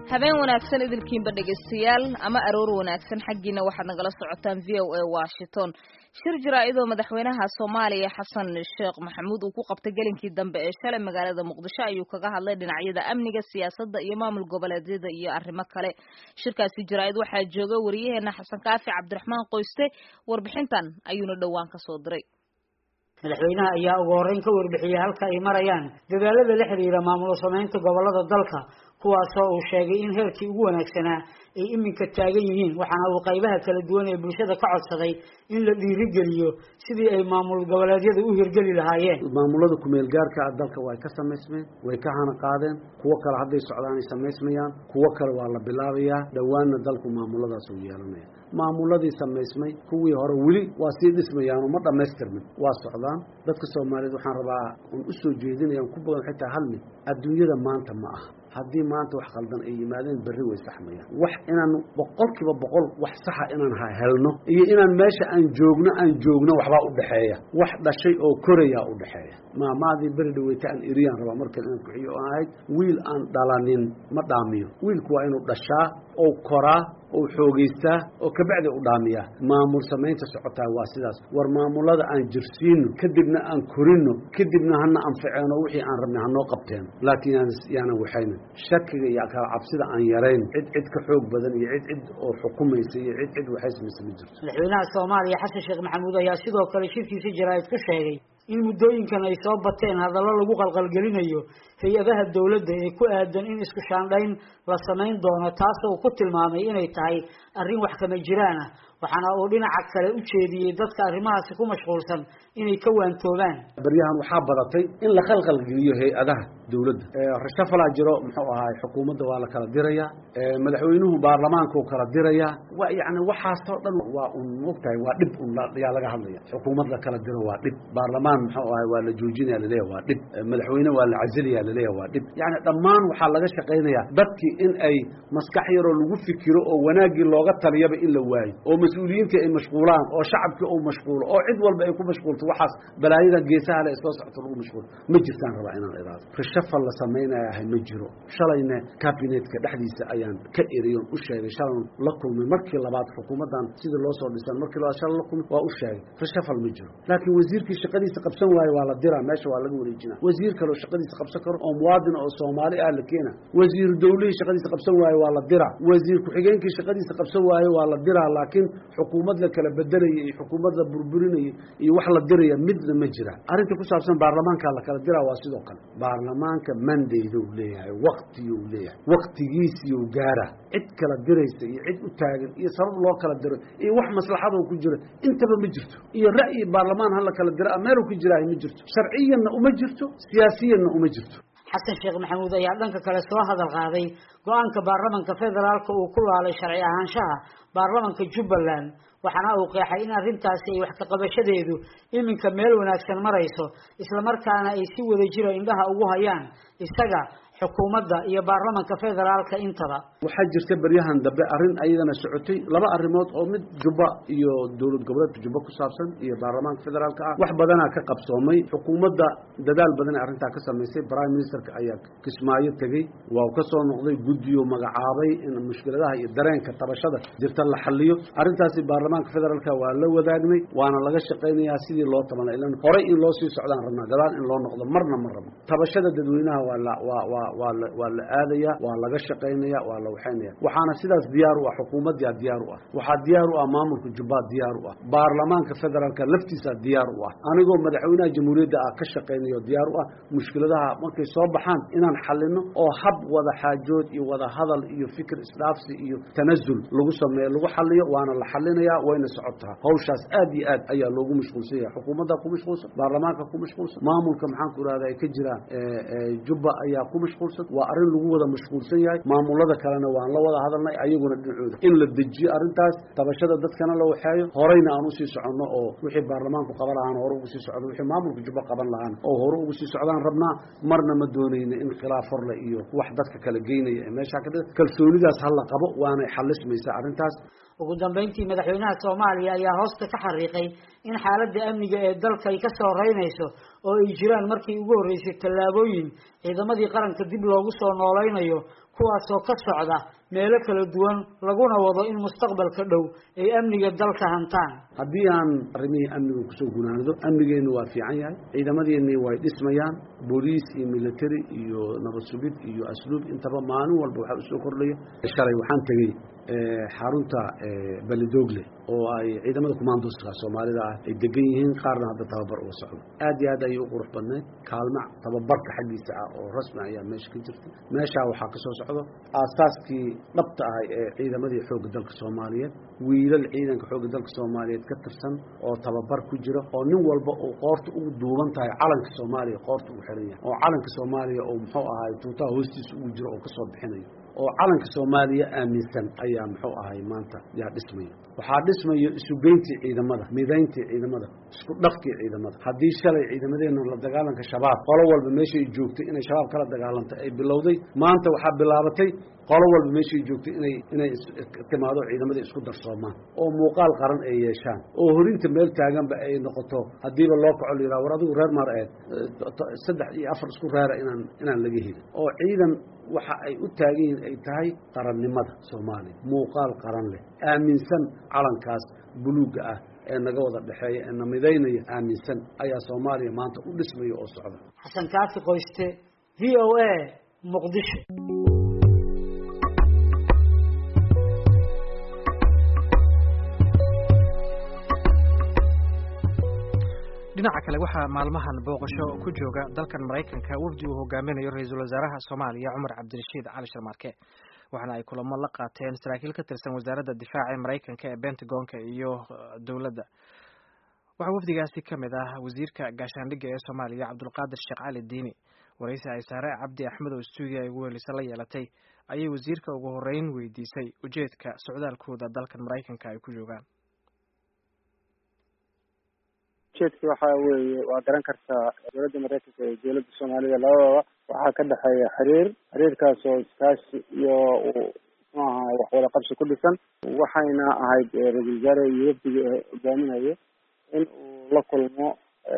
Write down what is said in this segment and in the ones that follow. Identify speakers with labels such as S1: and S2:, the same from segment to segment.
S1: habeen wanaagsan idilkiinba dhegaystayaal ama aroor wanaagsan xaggiina waxaad nagala socotaan v o a washington shir jaraa'idoo madaxweynaha soomaaliya xasan sheekh maxamuud uu ku qabtay gelinkii dambe ee shalay magaalada muqdisho ayuu kaga hadlay dhinacyada amniga siyaasadda iyo maamul goboleedyada iyo arrimo kale shirkaasi jaraa'id waxaa jooga wariyaheena xasan kaafi cabdiraxmaan qoyste warbixintan ayuuna dhowaan ka soo diray
S2: madaxweynaha ayaa ugu horreyn ka warbixiyey halka ay marayaan dadaalada la xiriira maamulo samaynta gobolada dalka kuwaasoo uu sheegay in heerkii ugu wanaagsanaa ay iminka taagan yihiin waxaana uu qaybaha kala duwan ee bulshada ka codsaday in la dhiirigeliyo sidii ay maamul goboleedyada u hirgeli lahaayeen
S3: maamulada kumeel gaarka ah dalka way ka samaysmeen way ka hana qaadeen kuwo kale hadday socdaan ay samaysmayaan kuwo kale waa la bilaabayaa dhowaanna dalku maamuladaas uu yeelanaya maamuladii samaysmay kuwii hore weli waa sii dhismayaanoo ma dhammaystirmin waa socdaan dadka soomaaliyeed waxaan rabaa un u soo jeedinayaan ku badan xitaa hal mid adduunyada maanta ma aha haddii maanta wax khaldan ay yimaadeen berri way saxmayaan wax inaan boqol kiiba boqol wax saxa inaan ha helno iyo inaan meesha aan joogno aan joogno waxbaa u dhexeeya wax dhashay oo korayaa u dhexeeya maamaadii beri dhaweyta aan eriyaan rabaa markan inaan kuxiyo oo ahayd wiil aan dhalanin ma dhaamiyo wiilku waa inuu dhashaa oo koraa oo xoogaystaa oo kabacdi u dhaamiyaa maamul samaynta socotaa waa sidaas war maamulada aan jirsiino kadibna aan korino kadibna hana anfaceeno wixii aan rabnay hanoo qabteen laakiin yaan yaanan waxaynin shakiga iyo kala cabsida aan yarayn cid cid ka xoog badan iyo cid cid oo xukumaysa iyo cid cid waxaysamaysa ma jirto
S2: madaxweynaha soomaaliya xasan sheekh maxamuud ayaa sidoo kale shirkiisa jaraa'id ku sheegay in muddooyinkan ay soo bateen hadallo lagu qalqalgelinayo hay-adaha dowladda ee ku aadan in isku shaandhayn la samayn doono taasoo ku tilmaamay inay tahay arrin wax kama jiraan ah waxaana uu dhinaca kale u jeediyey dadka arrimahaasi ku mashquulsan inay ka waantoobaan
S3: baryahan waxaa badatay in la khalqalgeliyo hay-adaha dowladda rashafalaa jiro muxuu ahaay xukuumadda waa la kala dirayaa madaxweynuhu baarlamaankuu kala dirayaa wa yani waxaasoo dhan waa un mogtahay waa dhib un yaa laga hadlaya xukuumad la kala diro waa dhib baarlamaan muxuu ahay waa la joojinaya laleeya waa dhib madaxweyne waa la casilaya laleeya waa dhib yani dhammaan waxaa laga shaqaynayaa dadkii in ay maskax yaroo lagu fikiro oo wanaaggii looga taliyaba in la waayo oo mas-uuliyiintii ay mashquulaan oo shacabkii uu mashquulo oo cid walba ay ku mashquulto waxaas balaayadan geesaha le soo socto lagu mashquulo ma jirtaan rabaa inaan idaado rishafal la samaynayahay ma jiro shalayna cabinetka dhexdiisa ayaan ka eriyon u sheegay shalan la kulmay markii labaad xukuumaddan sidii loo soo dhisan markii labaad shala la kulmay waa u sheegay rishafal ma jiro laakiin wasiirkii shaqadiisa qabsan waayo waa la diraa meesha waa laga wareejina wasiir kaleo shaqadiisa qabsan karo oo muwaadin oo soomaali ah la keena wasiiru dawlihii shaqadiisa qabsan waayo waa la diraa wasiir ku-xigeenkii shaqadiisa qabsan waayo waa la diraa laakiin xukuumad la kala bedelaya iyo xukuumad la burburinaya iyo wax la diraya midna ma jira arrinta ku saabsan baarlamaanka la kala diraa waa sidoo kale baarlamaanka mandaydu leeyahay waktiyuu leeyahay waktigiisiyuu gaara cid kala diraysa iyo cid u taagan iyo sabab loo kala diro iyo wax maslaxadoo ku jira intaba ma jirto iyo ra'yi baarlamaan ha la kala dira meelu ku jiraahay ma jirto sharciyanna uma jirto siyaasiyanna uma jirto
S2: xasan sheekh maxamuud ayaa dhanka kale soo hadal qaaday go-aanka baarlamanka federaalka uu ku laalay sharci ahaanshaha baarlamanka jubbaland waxaana uu qeexay in arrintaasi ay wax ka qabashadeedu iminka meel wanaagsan marayso islamarkaana ay si wada jira indhaha ugu hayaan isaga xukuumadda iyo baarlamanka federaalka intaba
S3: waxaa jirta beryahan dambe arrin ayadana socotay laba arrimood oo mid jubba iyo dowlad goboleedka jubba ku saabsan iyo baarlamaanka federaalka ah wax badanaa ka qabsoomay xukuumadda dadaal badan ee arrintaa ka samaysay prime ministerka ayaa kismaayo tegey waa ka soo noqday guddiyo magacaabay in mushkiladaha iyo dareenka tabashada jirta la xaliyo arrintaasi baarlamaanka federaalka waa la wadaagnay waana laga shaqaynayaa sidii loo tabana ilan horey in loo sii socdaan rabnaa gadaal in loo noqdo marna ma rabno tabashada dadweynaha waa la waa waa waa la waa la aadaya waa laga shaqaynaya waa la waxaynaya waxaana sidaas diyaar u ah xukuumaddaa diyaar u ah waxaa diyaar u ah maamulka jubbaa diyaar u ah baarlamaanka federaalka laftiisa diyaar u ah anigoo madaxweynaha jamhuuriyadda ah ka shaqaynayo diyaar u ah mushkiladaha markay soo baxaan inaan xalino oo hab wada xaajood iyo wada hadal iyo fikir isdhaafsi iyo tanazul lagu sameeyo lagu xaliyo waana la xalinayaa wayna socotaa hawshaas aad iyo aad ayaa loogu mashquulsan yahay xukuumaddaa ku mashquulsan baarlamaanka ku mashquulsan maamulka maxaan ku irahda ay ka jiraan jubba ayaa ku mashquulsan waa arrin lagu wada mashquulsan yahay maamulada kalena waan la wada hadalnay ayaguna dhinacooda in la dejiyo arrintaas tabashada dadkana la waxeeyo horeyna aan usii soconno oo wixii baarlamaanku qaban lahaana hore ugu sii socdo wixii maamulka jubba qaban lahaana oo hore ugu sii socdaan rabnaa marna ma doonayna in khilaaf horle iyo wax dadka kala geynaya ee meeshaa ka dhida kalsoonidaas ha la qabo waanay xalismaysaa arrintaas
S2: ugu dambeyntii madaxweynaha soomaaliya ayaa hoosta ka xariiqay in xaaladda amniga ee dalka ay ka soo reynayso oo ay jiraan markii ugu horreysay tallaabooyin ciidamadii qaranka dib loogu soo noolaynayo kuwaasoo ka socda meelo kala duwan laguna wado in mustaqbalka dhow ay amniga dalka hantaan
S3: haddii aan arrimihii amniga kusoo gunaanado amnigeennu waa fiican yahay ciidamadeennii way dhismayaan booliis iyo military iyo nabad sugid iyo asluub intaba maalin walba waxaa usoo kordhaya shalay waxaan tegey xarunta belidogle oo ay ciidamada commandoska soomaalida ah ay degan yihiin qaarna hadda tababar uga socdo aad iyo aad ayay u qurux badnayd kaalma tababarka xaggiisa ah oo rasmi ayaa meesha ka jirta meeshaa waxaa ka soo socdo aasaaskii dhabta ahay ee ciidamadii xoogga dalka soomaaliyeed wiilal ciidanka xoogga dalka soomaaliyeed ka tirsan oo tababar ku jira oo nin walba uu qoorta ugu duuban tahay calanka soomaaliya qoorta ugu xiran yahay oo calanka soomaaliya oo muxuu ahay tuutaha hoostiisa ugu jiro oo kasoo bixinayo oo calanka soomaaliya aaminsan ayaa muxuu ahay maanta yaa dhismaya waxaa dhismaya isugeyntii ciidamada midayntii ciidamada isku dhafkii ciidamada haddii shalay ciidamadeena la dagaalanka shabaab qolo walba meeshay joogtay inay shabaab kala dagaalantay ay bilowday maanta waxaa bilaabatay qolo walba meeshay joogtay inay inay timaado ciidamadii isku darsoomaan oo muuqaal qaran ay yeeshaan oo horinta meel taaganba ay noqoto haddiiba loo kaco la yidhaha war adigu reer maar eed saddex iyo afar isku reera inaan inaan laga helin oo ciidan waxa ay u taagan yihiin ay tahay qarannimada soomaaliya muuqaal qaran leh aaminsan calankaas buluugga ah ee naga wada dhexeeya ee na midaynaya aaminsan ayaa soomaaliya maanta u dhismaya oo socda
S2: xasan kaafi qoyste v o a muqdisho
S4: dhinaca kale waxaa maalmahan booqasho ku jooga dalkan maraykanka wafdi uu hogaaminayo ra-iisul wasaaraha soomaaliya cumar cabdirashiid cali sharmaarke waxaana ay kulamo la qaateen saraakiil ka tirsan wasaaradda difaaca ee maraykanka ee bentagonka iyo dowladda waxaa wafdigaasi ka mid ah wasiirka gaashaandhigga ee soomaaliya cabdulqaadir sheekh cali diini waraysi ay saare cabdi axmed oo stuudiya ay ugu weelisa la yeelatay ayay wasiirka ugu horeyn weydiisay ujeedka socdaalkooda dalkan maraykanka ay ku joogaan
S5: ujeedka waxa weeye waa garan kartaa dowladda maraykanka iyo dowladda soomaalida labadaba waxaa ka dhexeeya xiriir xiriirkaas oo iskaashi iyo muxuu ahaa wax wada qabsi ku dhisan waxayna ahayd ra-isul wasaare iyo wafdiga hogaaminayo in uu la kulmo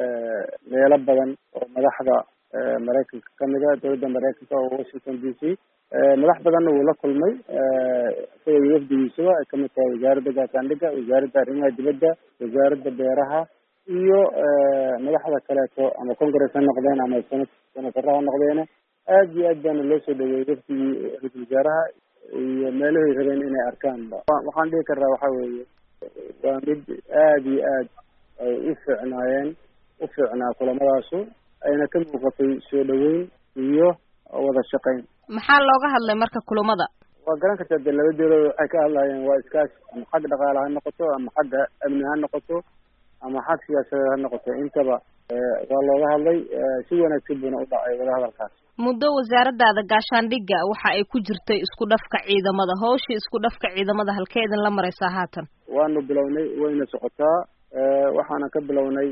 S5: meelo badan oo madaxda maraykanka kamid a dowladda maraykanka oo washington d c madax badanna wuu la kulmay isaga iyo wafdigiisaba ay kamid tahay wasaaradda gaashaandhigga wasaaradda arrimaha dibadda wasaaradda beeraha iyo madaxda kaleeto ama congress ha noqdeen ama senatara ha noqdeene aad iyo aad baana loo soo dhaweeyey wafdigii ra-isul wasaaraha iyo meelahay rabeen inay arkaan waxaan dhihi karnaa waxa weeye waa mid aad iyo aad ay u fiicnaayeen u fiicnaa kulamadaasu ayna ka muuqatay soo dhaweyn iyo wada shaqayn
S1: maxaa looga hadlay marka kulamada
S5: waa garan kartaa dee laba dowladood waxay ka hadlayeen waa iskaashi ama xag dhaqaale ha noqoto ama xagga amni ha noqoto ama xag siyaasadeed ha noqoto intaba waa looga hadlay si wanaagsan buuna u dhacay wada hadalkaas
S1: muddo wasaaradaada gaashaandhigga waxa ay ku jirtay isku dhafka ciidamada hawshii isku dhafka ciidamada halkee idin la maraysaa haatan
S5: waanu bilownay wayna socotaa waxaana ka bilownay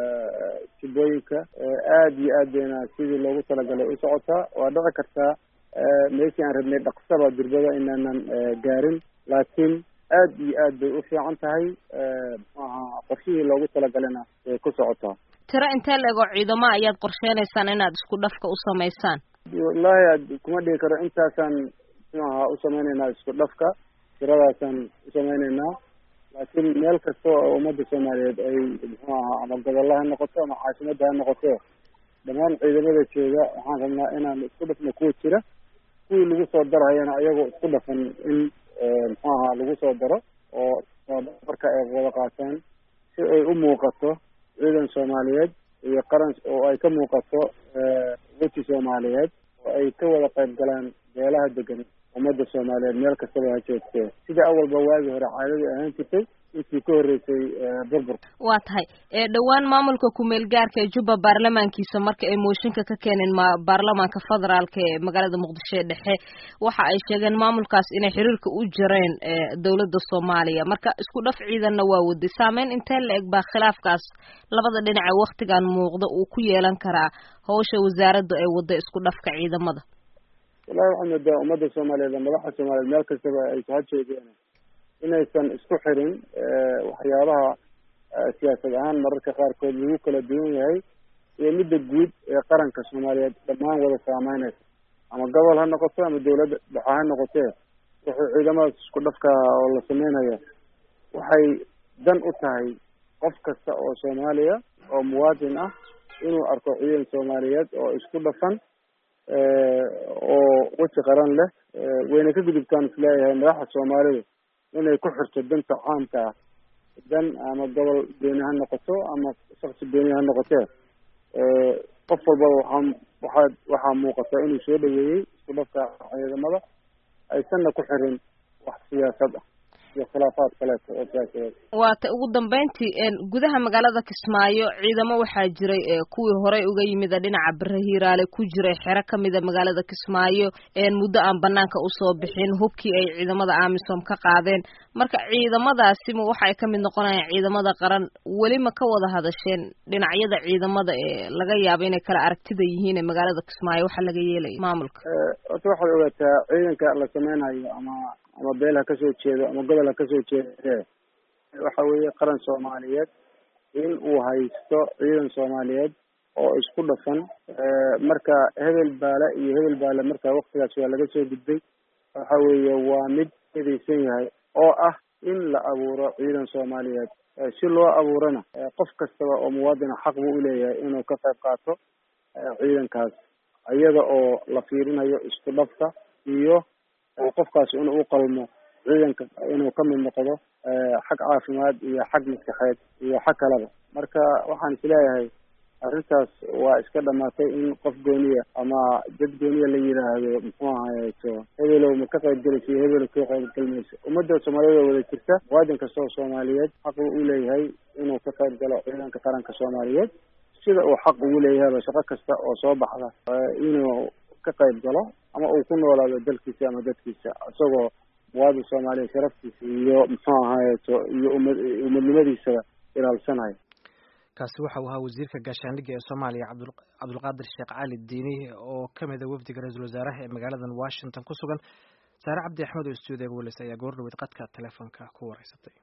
S5: tibooyinka aad iyo aad bayna sidii loogu talagalay u socotaa waa dhici kartaa meeshii aan rabnay dhaqsaba durbada inaanan gaarin laakiin aad iyo aad bay u fiican tahay muxuu ahaa qorshihii loogu talagalana way ku socotaa
S1: tiro intee la-ego ciidamo ayaad qorsheynaysaan inaad isku dhafka u samaysaan
S5: wallaahi kuma dhigi karo intaasaan muxuu ahaa u sameyneynaa isku dhafka tiradaasaan u sameyneynaa laakiin meel kasta oo ummadda soomaaliyeed ay muxuu ahaa ama gobollo ha noqoto ama caasimadda ha noqoto dhammaan ciidamada jooga waxaan rabnaa inaan isku dhafno kuwa jira kuwii lagu soo darayana ayagoo isku dhafan in muxuu ahaa lagu soo daro oo marka ay wada qaataan si ay u muuqato ciidan soomaaliyeed iyo qaran oo ay ka muuqato weji soomaaliyeed oo ay ka wada qayb galaan beelaha degan ummadda soomaaliyeed meel kastaba ha joogtee sida awalba waagii hore caadadii ahaan jirtay intii ka horreysay burburka
S1: waa tahay dhowaan maamulka ku-meel gaarka ee jubba baarlamaankiisa marka ay mooshinka ka keeneen ma baarlamaanka federaalka ee magaalada muqdisho ee dhexe waxa ay sheegeen maamulkaas inay xiriirka u jireen dowladda soomaaliya marka isku dhaf ciidanna waa waday saameyn intee la eg baa khilaafkaas labada dhinace waktigan muuqda uu ku yeelan karaa hawsha wasaaradda ay wada isku dhafka ciidamada
S5: wallahi waxaa moodaa ummadda soomaaliyeed madaxda soomaaliyeed meel kastaba ay ha joogeen inaysan isku xirin waxyaabaha siyaasad ahaan mararka qaarkood lagu kala duwan yahay iyo midda guud ee qaranka soomaaliyeed dhammaan wada saameynaysa ama gobol ha noqoto ama dawladda dhexe ha noqotee wuxuu ciidamadaas isku dhafka oo la sameynaya waxay dan u tahay qof kasta oo soomaaliya oo muwaadin ah inuu arko ciidan soomaaliyeed oo isku dhafan oo weji qaran leh wayna ka gudubtaan isleeyahay madaxda soomaalidu inay ku xirto danta caamka ah dan ama gobol beeni ha noqoto ama shaksi beeni ha noqotee qof walbaba waxaa waxaa waxaa muuqata inuu soo dhaweeyey isku dhafka ciidamada aysanna ku xirin wax siyaasad ah iyo khilaafaad kaleeto oo siyaasadeed
S1: waata ugu dambeyntii gudaha magaalada kismaayo ciidamo waxaa jiray kuwii horey uga yimida dhinaca bere hiiraale ku jiray xero kamida magaalada kismaayo muddo aan banaanka usoo bixin hubkii ay ciidamada amisom ka qaadeen marka ciidamadaasima waxa ay kamid noqonayaan ciidamada qaran weli ma ka wada hadasheen dhinacyada ciidamada ee laga yaabo inay kala aragtida yihiin ee magaalada kismaayo waxa laga yeelaya maamulka
S5: horta waxaad ogaataa ciidanka la sameynayo ama ama beel ha kasoo jeedo ama gobol ha kasoo jeede waxa weeye qaran soomaaliyeed in uu haysto ciidan soomaaliyeed oo isku dhafan marka hebel baale iyo hebel baale marka waktigaas waa laga soo gudbay waxa weeye waa mid edeysan yahay oo ah in la abuuro ciidan soomaaliyeed si loo abuurana qof kastaba oo muwaadina xaq buu uleeyahay inuu ka qayb qaato ciidankaas iyada oo la fiirinayo isku dhafka iyo qofkaas inuu u qalmo ciidanka inuu kamid noqdo xag caafimaad iyo xag maskaxeed iyo xag kaleba marka waxaan isleeyahay arrintaas waa iska dhamaatay in qof gooniya ama dad gooniya la yiraahdo muxuu ahayeto hebelow ma ka qayb gelaysa iyo hebelow ka qayb gelmayso ummadda soomaaliyada wada jirta muwaadin kasta oo soomaaliyeed xaq uu uleeyahay inuu ka qayb galo ciidanka qaranka soomaaliyeed sida uu xaq ugu leeyahayba shaqo kasta oo soo baxda inuu ka qayb galo ama uu ku noolaado dalkiisa ama dadkiisa isagoo muwaadin soomaaliya sharaftiisa iyo muxuu ahayeto iyo umad umadnimadiisaba ilaalsanayo
S4: kaasi waxa uu ahaa wasiirka gaashaandhigga ee soomaaliya cabdul cabdulqaadir sheekh cali diini oo ka mida wafdiga ra-iisul wasaaraha ee magaaladan washington ku sugan saare cabdi axmed oo stuudiga welis ayaa goor dhaweyd qadka telefoonka ku wareysatay